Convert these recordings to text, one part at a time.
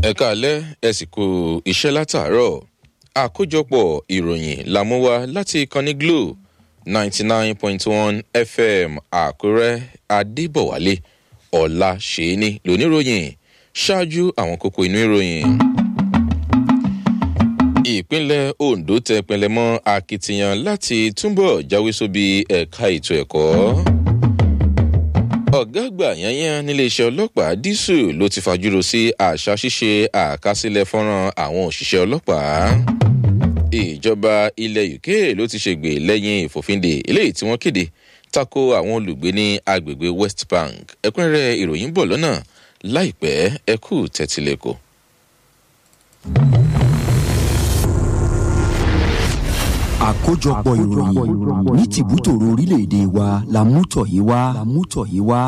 ẹ káalẹ́ ẹ sì kú iṣẹ́ látàárọ̀ àkójọpọ̀ ìròyìn la mú wá láti ìkànnì glo ninety nine point one fm àkúrẹ́ adébọ̀wálé ọ̀la ṣèéní lóníròyìn ṣáájú àwọn kókó inú ìròyìn. ìpínlẹ̀ ondo tẹ pinlẹ̀ mọ́ akitiyan láti túbọ̀ jáwé sóbi ẹ̀ka ètò ẹ̀kọ́. ọ̀gá àgbà yanyan níléeṣẹ́ ọlọ́pàá dísù ló ti fàjúrò sí àṣà ṣíṣe àkásílẹ̀ fọ́nrán àwọn òṣìṣẹ́ ọlọ́pàá. ìjọba ilẹ̀ uk ló ti ṣègbè lẹ́yìn ìfòfindè eléyìí tí wọ́n kéde tako àwọn olùgbé ní agbègbè west bank ẹ̀kúnrẹ́rẹ́ ìròyìn bọ̀ lọ́nà láìpẹ́ ẹkú tẹ̀tílẹ̀kọ̀. àkójọpọ̀ ìròyìn ní tìbútòrò orílẹ̀-èdè wa la mú tọ̀ yìí wá. la mú tọ̀ yìí wá.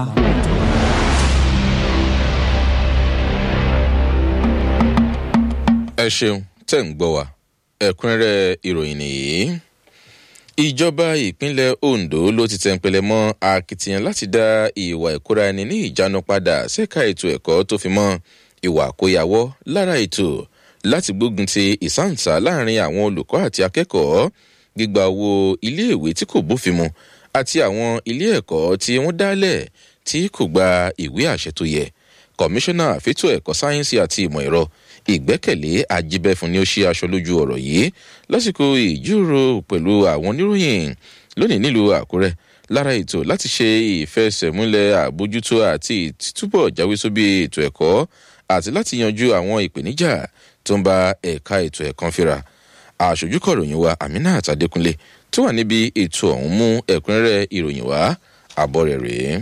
ẹ ṣeun tẹ̀ ń gbọ́ wa ẹ̀kúnrẹ́rẹ́ ìròyìn nìyí ìjọba ìpínlẹ̀ ondo ló ti tẹ̀ǹpẹ̀lẹ̀ mọ́ akitiyan láti dá ìwà ìkóra ẹni ní ìjánu padà ṣẹ́ka ètò ẹ̀kọ́ tó fi mọ́ ìwà àkóyawọ́ lára ètò láti gbógun ti ìsáǹsá láàrin àwọn olùkọ́ àti akẹ́kọ̀ọ́ gbígba owó iléèwé tí kò bófin mu àti àwọn ilé ẹ̀kọ́ tí wọ́n dálẹ̀ tí kò gba ìwé àṣẹ tó yẹ kọmíṣánná fẹ́tò ẹ̀kọ́ sáyẹ́nsì àti ìmọ̀ ẹ̀rọ ìgbẹ́kẹ̀lé ajíbẹ́fun ni ó ṣe aṣọ lójú ọ̀rọ̀ yìí lásìkò ìjíròrò pẹ̀lú àwọn oníròyìn lónìí nílùú àkúrẹ́ lára ètò láti ṣe ìfẹsẹ̀múlẹ̀ àbójútó àti títúbọ̀ jáwé sóbì ètò ẹ̀kọ́ àti láti yanjú àwọn ìpèníjà tó ń ba ẹ̀ka ètò ẹ̀kan fira àṣojú kọ̀ròyìn wa aminat adékúnlé tó wà níbi ètò ọ̀hún mú ẹ̀kúnrẹ́rẹ́ ìròyìn wá àbọ̀ rẹ̀ rèé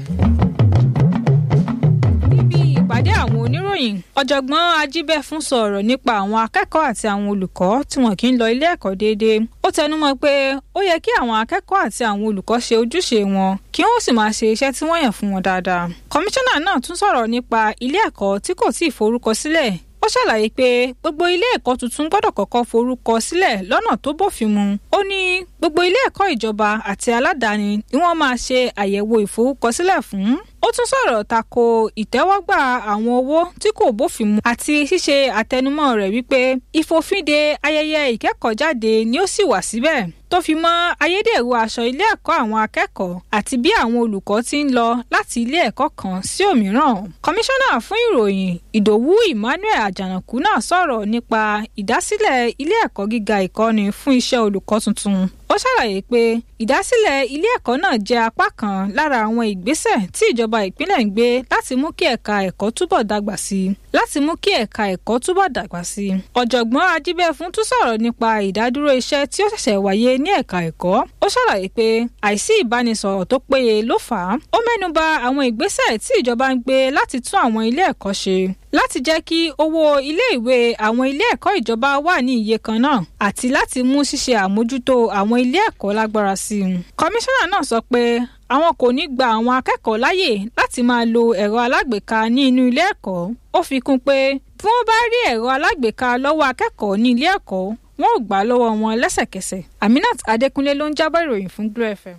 ìpàdé àwọn oníròyìn ọ̀jọ̀gbọ́n ajíbẹ́fún sọ̀rọ̀ nípa àwọn akẹ́kọ̀ọ́ àti àwọn olùkọ́ tí wọn kì í lọ ilé ẹ̀kọ́ déédéé ó tẹnumọ́ pé ó yẹ kí àwọn akẹ́kọ̀ọ́ àti àwọn olùkọ́ ṣe ojúṣe wọn kí wọ́n sì máa ṣe iṣẹ́ tí wọ́n yàn fún wọn dáadáa kọmíṣánná náà tún sọ̀rọ̀ nípa ilé ẹ̀kọ́ tí kò tí ì forúkọ sílẹ̀ ó ṣàlàyé pé gbogbo ilé ẹ̀kọ́ tuntun gbọ́dọ̀ kọ́kọ́ forúkọ sílẹ̀ lọ́nà tó bófin mu ó ní gbogbo ilé ẹ̀kọ́ ìjọba àti aládàáni ni wọ́n máa ṣe àyẹ̀wò ìforúkọsílẹ̀ fún ó tún sọ̀rọ̀ tako ìtẹ́wọ́gbà àwọn owó tí kò bófin mu àti ṣíṣe àtẹnumọ́ rẹ̀ wípé ìfòfinde ayẹyẹ ìkẹ́kọ̀ọ́jáde ni ó sì wà síbẹ̀ tó fi mọ́ ayédèrú aṣọ ilé ẹ̀kọ́ àwọn akẹ́kọ̀ọ́ àti bí àwọn olùkọ́ ti ń lọ láti ilé ẹ̀kọ́ kan sí òmíràn. kọmíṣánná fún ìròyìn ìdòwú emmanuel àjànàkú náà sọ̀rọ̀ nípa ìdásílẹ̀ ilé ẹ̀kọ́ gíga ìkọ́ni fún iṣẹ́ olùkọ́ tuntun ó ṣàlàyé pé ìdásílẹ̀ ilé ẹ̀kọ́ náà jẹ́ apá kan lára àwọn ìgbésẹ̀ tí ìjọba ìpínlẹ̀ ń gbé láti mú kí ẹ̀ka ẹ̀kọ́ túbọ̀ dàgbà sí i láti mú kí ẹ̀ka ẹ̀kọ́ túbọ̀ dàgbà sí i. ọ̀jọ̀gbọ́n ajíbẹ́fún tún sọ̀rọ̀ nípa ìdádúró iṣẹ́ tí ó ṣẹ̀ṣẹ̀ wáyé ní ẹ̀ka ẹ̀kọ́ ó ṣàlàyé pé àìsí ìbánisọ̀rọ̀ tó péye ló fà á ó mẹ́nuba àwọn ìgbésẹ̀ tí ìjọba ń gbé láti tún àwọn ilé ẹ̀kọ́ ṣe láti jẹ́ kí owó iléèwé àwọn ilé ẹ̀kọ́ ìjọba wà ní iye kan náà àti láti mú ṣíṣe àmójútó àwọn ilé ẹ̀kọ́ lágbára sí i. kọmíṣánná náà sọ pé àwọn kò ní gba àwọn akẹ́kọ̀ọ́ láyè láti máa lo ẹ̀rọ alágbèéká ní inú ilé ẹ̀kọ́ ó fi kún pé bí wọ́n bá rí ẹ̀rọ alágbèéká lọ́wọ́ akẹ́kọ̀ọ́ ní ilé ẹ̀kọ́ wọn ò gbà lọ́wọ́ wọn lẹ́sẹ̀kẹsẹ̀ aminat adékúnlé ló ń jábọ̀ ìròyìn fún glo fm.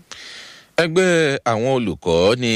ẹgbẹ́ àwọn olùkọ́ ní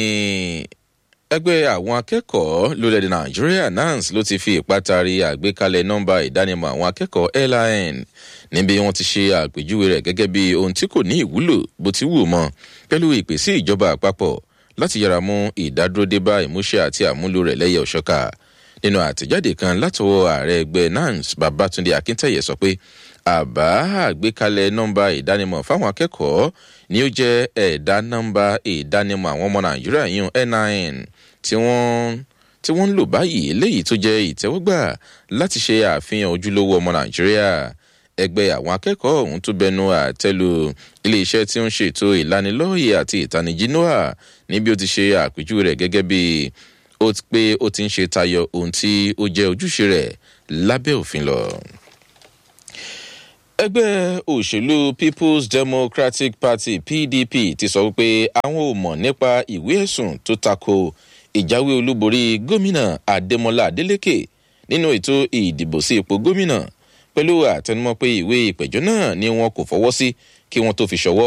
ẹgbẹ́ àwọn akẹ́kọ̀ọ́ lórílẹ̀‐èdè nàìjíríà nans ló ti fi ìpátari àgbékalẹ̀ nọ́mbà ìdánimọ̀ àwọn akẹ́kọ̀ọ́ lin níbi wọ́n ti ṣe àpèjúwe rẹ̀ gẹ́gẹ́ bí ohun tí kò ní ìwúlò bó ti wù mọ́ pẹ̀lú ìpèsè ìjọba àpapọ̀ láti yára mú ìdádúró dé bá ìmúṣẹ àti àmúlò rẹ̀ lẹ́yẹ òṣọ́ka nínú àtẹ̀jáde kan látọwọ́ ààrẹ ẹgbẹ́ nans babatunde akíntẹ̀yẹ sọ pé àbá àgbékalẹ̀ nọ́mbà ìdánimọ̀ fáwọn akẹ́kọ̀ọ́ ni ó jẹ́ ẹ̀dá nọ́mbà ìdánimọ̀ àwọn ọmọ nàìjíríà yún nin tí wọ́n tí wọ́n ń lò báyìí léyìí tó jẹ́ ìtẹ́wọ́gbà láti ṣe àfihàn ojúlówó ọmọ nàìjíríà ẹgbẹ́ àwọn akẹ́kọ̀ọ́ ọ̀hún tó bẹnu àtẹ́lu iléeṣẹ́ tí ó ń ṣètò ìlanilọ́ọ̀yẹ̀ àti ìtanijí noah níbi ó ti ṣe àpèjúwe rẹ̀ gẹ́gẹ́ bí ó ti pé ó ti ń ṣe tayọ ohun tí ó jẹ́ ojúṣe rẹ̀ lábẹ́ òfin lọ ẹgbẹ́ òṣèlú people's democratic party pdp ti sọ wípé àwọn ò mọ̀ nípa ìwé ẹ̀sùn tó tako ìjáwé olúborí gómìnà adémọlá adélèké nínú ètò ìdìbò sí ipò gómìnà pẹ̀lú àtẹnumọ́ pé ìwé ìpẹ̀jọ́ náà ni wọn kò fọwọ́ sí kí wọ́n tó fi ṣọwọ́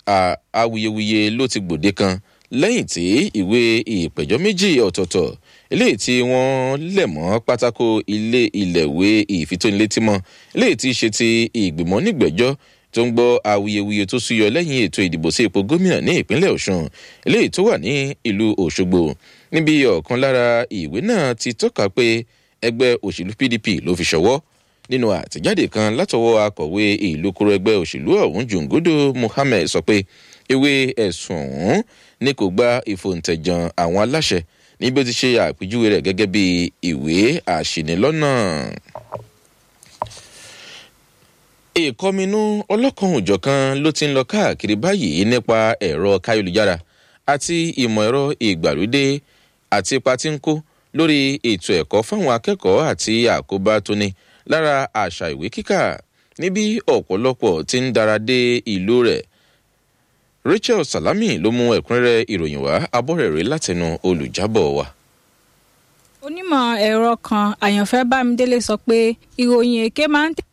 awuyewuye ló ti gbòde kan lẹ́yìn tí ìwé ìpẹ̀jọ́ méjì ọ̀tọ̀ọ̀tọ̀ eléyìí tí wọ́n lẹ̀ mọ́ pátákó ilé ilẹ̀wé ìfitónilétímọ́ eléyìí tí í ṣe ti ìgbìmọ̀ nígbẹ̀jọ́ tó ń gbọ́ awuyewuye tó súyọ lẹ́yìn ètò ìdìbò sí ipò gómìnà ní ìpínlẹ̀ ọ̀ṣun eléyìí tó wà ní ìlú òṣogbo níbi ọ̀kan lára ìwé náà ti tọ́ka pé ẹgbẹ́ òṣèlú pdp ló fi ṣọwọ́ nínú àtẹ̀jáde kan látọwọ́ akọ̀wé ìlú kúrò ẹgbẹ́ òṣèlú ọ̀hún jòǹgódò muhammed sọ pé ewé ẹ̀sùn ọ̀hún ní kò gba ìfòǹtẹ̀jàn àwọn aláṣẹ níbi ó ti ṣe àpèjúwe rẹ̀ gẹ́gẹ́ bí ìwé àṣìnílọ́nà ìkọminú ọlọ́kan òjọ̀kan ló ti ń lọ káàkiri báyìí nípa ẹ̀rọ káyélujára àti ìmọ̀ ẹ̀rọ ìgbàlódé àti ipa tí ń kó lórí ètò ẹ̀kọ́ fáwọn akẹ́kọ̀ọ́ àti àkóbá tó ní lára àṣà ìwé kíkà níbi ọ̀pọ̀lọpọ̀ ti ń dára dé ìlú rẹ̀ rachel salami ló mú ẹ̀kúnrẹ́rẹ́ ìròyìn wá abọ́rẹ̀rẹ́ látẹnu olùjábọ̀ wa onímọ̀ ẹ̀rọ kan àyànfẹ́ bámidélé sọ pé ìròyìn èké máa ń tẹ̀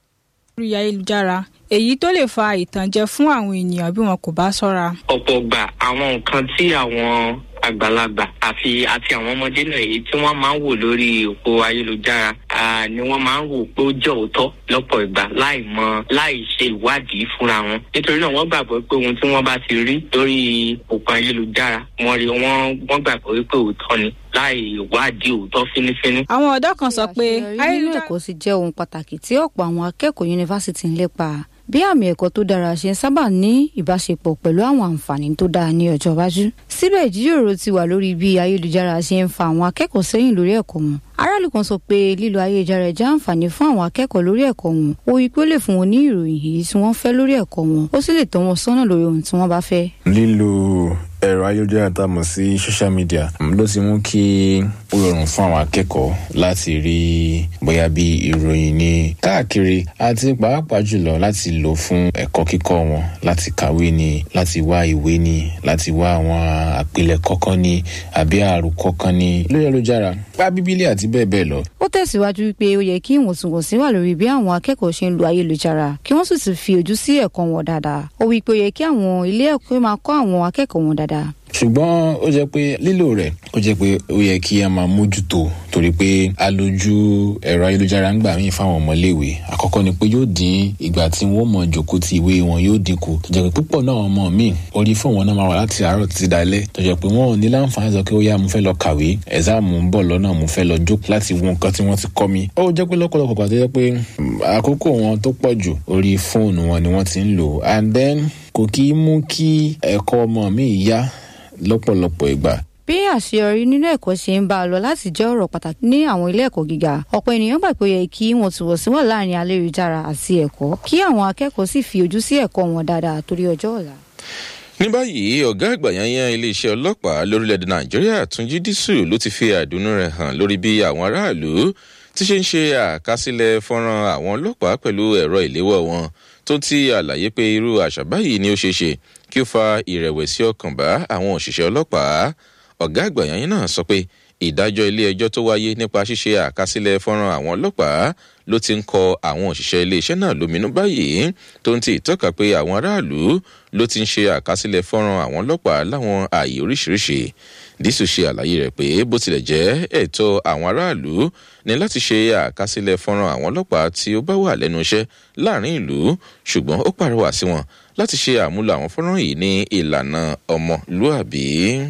lórí ayélujára èyí tó lè fa ìtànjẹ fún àwọn ènìyàn bí wọn kò bá ṣọ́ra. ọ̀pọ̀ gbà àwọn nǹkan tí àwọn àgbàlagbà àfi àti àwọn ọmọdé náà èyí tí wọ́n máa ń wò lórí òpó ayélujára ni wọ́n máa ń wò pé ó jẹ́ òótọ́ lọ́pọ̀ ìgbà láì mọ láì ṣe ìwádìí fúnra wọn nítorí náà wọ́n gbàgbọ́ pé ohun tí wọ́n bá ti rí lórí òpó ayélujára wọ́n rí wọ́n wọ́n gbàgbọ́ wípé òótọ́ ni láì wádìí òótọ́ fínífíní. àwọn ọ̀dọ́ kan sọ pé ayélujára ẹ̀kọ́ sì jẹ́ ohun pàtàkì tí ọ̀pọ̀ àwọn akẹ́kọ̀ọ́ yunifásitì ń lépa bí àmì ẹ̀kọ́ tó dára ṣe ń sábà ní ìbáṣepọ̀ pẹ̀lú àwọn àǹfààní tó dáa ní ọjọ́ iwájú. síbẹ̀ ìjíròrò ti wà lórí bí ayélujára ṣe ń fa àwọn akẹ́kọ̀ọ́ sẹ́yìn lórí ẹ̀kọ́ wọn. aráàlú kan sọ pé lílo ayélujára jẹ́ àǹfààní fún àwọn akẹ́kọ̀ọ́ lórí ẹ̀kọ́ wọn ó wí pé ó lè fún wọn ní ìròyìn èyí tí wọ́n fẹ́ lórí ẹ̀kọ́ wọn ó sì lè tọ́ wọn sọ́nà lórí ohun tí wọ́n bá fẹ́. lílo ẹ̀rọ ayélujára tá a mọ̀ sí social media ló ti mú kí ó rọrùn fún àwọn akẹ́kọ̀ọ́ láti rí bóyá bí ìròyìn ní káàkiri àti pàápàá jùlọ láti lò fún ẹ̀kọ́ kíkọ́ wọn láti kàwé ni láti wá ìwé ni láti wá àwọn àpilẹ̀kọ́ kan ni àbí àròkọ kan ni lórí ayélujára bá bíbélì àti bẹ́ẹ̀ bẹ́ẹ̀ lọ. ó tẹ̀síwájú pé ó yẹ kí ìwọ̀ntúnwọ̀nsí wà lórí bí àwọn akẹ́kọ̀ọ́ ṣe ń lo ayélujára kí wọ́n sì ti fi ojú sí ẹ̀kọ́ wọn dáadáa ó wí pé ó yẹ kí àwọn ilé ẹ̀kọ́ máa kọ́ àwọn akẹ́kọ̀ọ́ wọn dáadáa ṣùgbọ́n ó jẹ́ pé lílò rẹ̀ ó jẹ́ pé ó yẹ kí a máa mójútó torí pé alójú ẹ̀rọ ayélujára ń gbà míì fáwọn ọmọléèwé àkọ́kọ́ ni pé yóò dín ìgbà tí wọ́n mọ̀ jòkó ti ìwé wọn yóò dínkù tó jẹ́ pé púpọ̀ náà ọmọ míì orí fóònù wọn náà máa wà láti àárọ̀ títí dalẹ́ tó jẹ́ pé wọ́n ò ní láǹfààní sọ pé ó yá mo fẹ́ lọ kàwé ẹ̀sáàmù ń bọ̀ lọ́nà mo fẹ́ lọ jókòó láti wo nǹkan tí wọ́n ti kọ́ mi ó jẹ́ pé lọ́pọ̀lọpọ̀ pàtó jẹ́ pé àkókò wọn tó pọ̀ jù orí fóònù wọn ni wọ́n ti ń lò and then kò kí í mú kí ẹ̀kọ́ ọmọ mi yá lọ́pọ̀lọpọ̀ ìgbà. bí àṣeyọrí nínú ẹ̀kọ́ ṣe ń bá a lọ láti jẹ́ ọ̀rọ̀ pàtàkì ní àwọn ilé ẹ̀kọ́ gíga ọ̀pọ̀ ènìyàn gbà pé ó yẹ kí wọ́n ti wọ̀ sí wà láàrin ayélujára àti ẹ̀kọ́ kí àwọn akẹ́kọ̀ọ́ sì fi ojú sí ẹ̀kọ́ wọn dáadáa torí ọjọ́ ọ̀la. ní báyìí ọ̀gá àgbà yanyan iléeṣẹ́ ọlọ́pàá lórílẹ̀‐èdè nàìjíríà túnjí dísù ló ti fi àdùnnú rẹ̀ hàn lórí bí àwọn aráàlú ti ṣe ń ṣe àkásílẹ̀ fọ́nrán àwọn ọlọ́pàá pẹ̀lú ẹ̀rọ ìléwọ́ wọn tó ti àlàyé pé irú àṣà báyìí ni ó ṣeé ṣe kí ó fa ìrẹ̀wẹ̀sì ọkàn bá àwọn òṣìṣẹ́ ọlọ́pàá ọ̀gá àgbà yanyan náà sọ pé ìdájọ́ ilé ẹjọ́ tó wáyé nípa ṣíṣe àkásílẹ̀ fọ́nrán àwọn ọlọ́pàá ló ti ń kọ àwọn òṣìṣẹ́ iléeṣẹ́ náà lóminú báyìí tó ń ti ìtọ́ka pé àwọn aráàlú ló ti ń ṣe àkásílẹ̀ fọ́nrán àwọn ọlọ́pàá láwọn ààyè oríṣiríṣi dísù ṣe àlàyé rẹ̀ pé bó tilẹ̀ jẹ́ ẹ̀tọ́ àwọn aráàlú ní láti ṣe àkásílẹ̀ fọ́nrán àwọn ọlọ́pàá tí ó bá wà lẹ́nu iṣẹ́ láàrin ìlú ṣùgbọ́n ó pàrọwà sí wọn láti ṣe àmúlò àwọn fọ́nrán yìí ní ìlànà ọmọlúàbí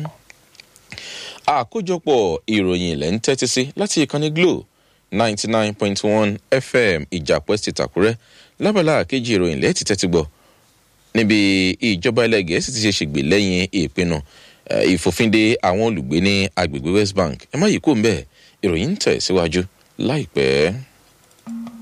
àkójọpọ̀ ìròyìn ilẹ̀ ń tẹ́tí sí láti ìkànnì glo ninety nine point one fm ìjàpẹ́ ti tàkúrẹ́ lábàlá kejì ìròyìn lẹ́ẹ̀tì tẹ́tí gbọ́ níbi ìjọba ilẹ̀ gẹ̀ẹ́sì ti ṣe ṣègbè lẹ́yìn ìpinnu ìfòfinde àwọn olùgbé ní agbègbè west bank ẹ má yìí kó ń bẹ́ẹ̀ ìròyìn ń tẹ̀ síwájú láìpẹ́.